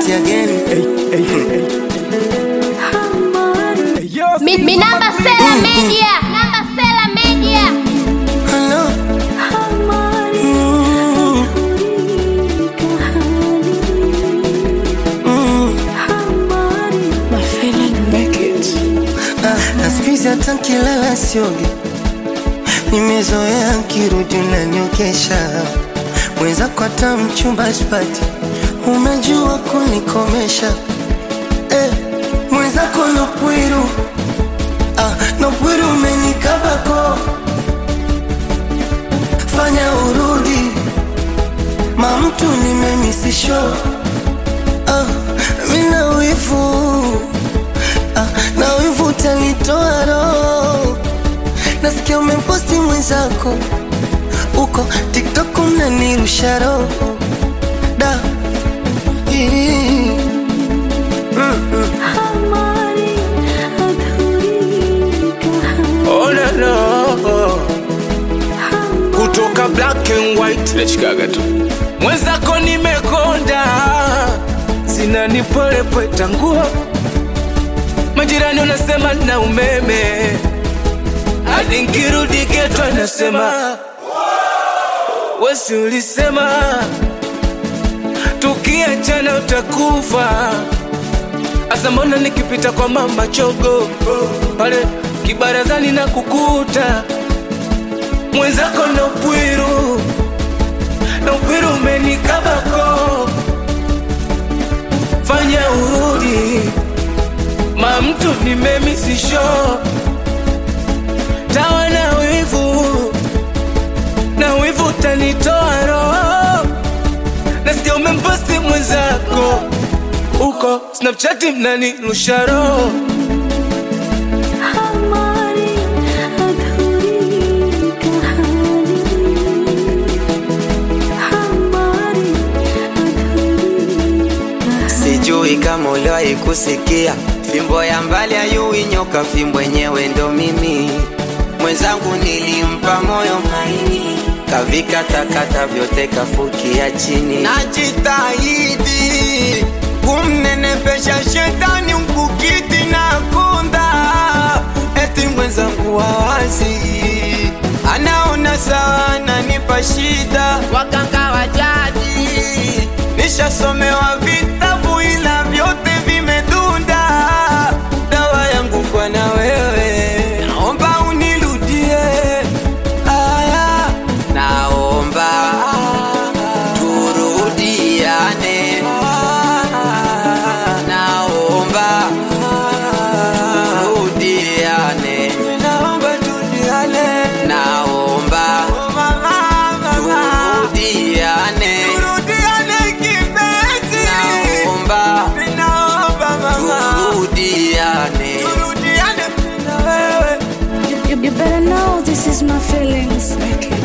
it again. Mi, mi namba Sela Media. Namba Sela Media. Hello. Ah, na siku hizi hata nkilala siogi, nimezoea nkirudi unaniokesha mwenzako, hata mchumba sipati, umejua kunikomesha eh, mwenzako nopwiru ah, nopwiru umenikabako, fanya urudi mamtu nimemisisho ah, mina wivu ah, na wivu utanitoa roho. Nasikia umemposti mwenzako uko TikTok unanirusha roho da Ii. Mm, mm. Oh, no, no. kutoka black and white nachikaga tu mwenzako nimekonda zinanipolepweta nguo majirani unasema na umeme hadi nkirudi geto anasema wesi ulisema tukiachana utakufa Asa mbona nikipita kwa mama chogo pale kibarazani na kukuta mwenzako na upwiru na upwiru umenikabako, fanya urudi ma mtu nimemisisho tawa na wivu na wivu utanitoa roho, nasikia umemposti mwenzako uko Snapchat mnanirusha roho Sijui kama uliwahi kusikia fimbo ya mbali ayui nyoka, fimbo yenyewe ndo mimi. Mwenzangu nilimpa moyo maini, kavikatakata vyote kafukia chini. Najitahidi kumnenepesha shetani mkukiti na kunda, eti mwenzangu wawazi anaona sawa, ananipa shida. Waganga wa jadi nishasomewa vitabu ila vyote vimedunda. Dawa yangu kwa na wewe, naomba unirudie. Aya, naomba turudiane. Naomba turudiane. Naomba turudiane. Naomba turudiane. Turudiane kipenzi. Naomba turudiane. Turudiane na wewe. You, you better know this is my feelings.